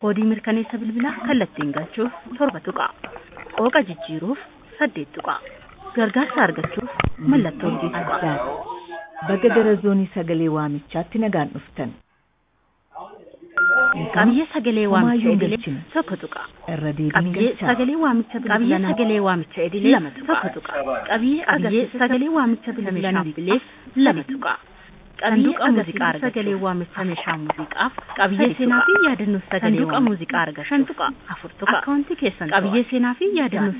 Koodii mirkaneessa bilbilaa kallattiin galchuuf torba tuqaa. Qooqa jijjiiruuf saddeet tuqaa. Gargaarsa argachuuf mallattoo hojii tuqaa. Addaat baga gara zoonii sagalee waamichaatti nagaan dhuftan. Qabiyyee sagalee waamicha Homaayyuu idilee galchina. tokko tuqaa. Irra deebiin Qabiyyee galchaa. sagalee waamicha Qabiyyee bilbilanaa sagalee waamicha idilee lama tuqaa. tokko tuqaa. Qabiyyee agarsiisa sagalee waamicha bilbilanaa bileef lama tuqaa. Qabiyyee Sanduuqa muuziqaa muuziqaa sagalee argachuuf waamicha meeshaa muuziqaaf Qabiyyee sadi seenaa tuqaa. fi yaadannoo sagalee Sanduuqa waamicha muuziqaa argachuuf shan tuqaa. afur tuqaa. Akkaawuntii keessan Qabiyyee seenaa fi yaadannoo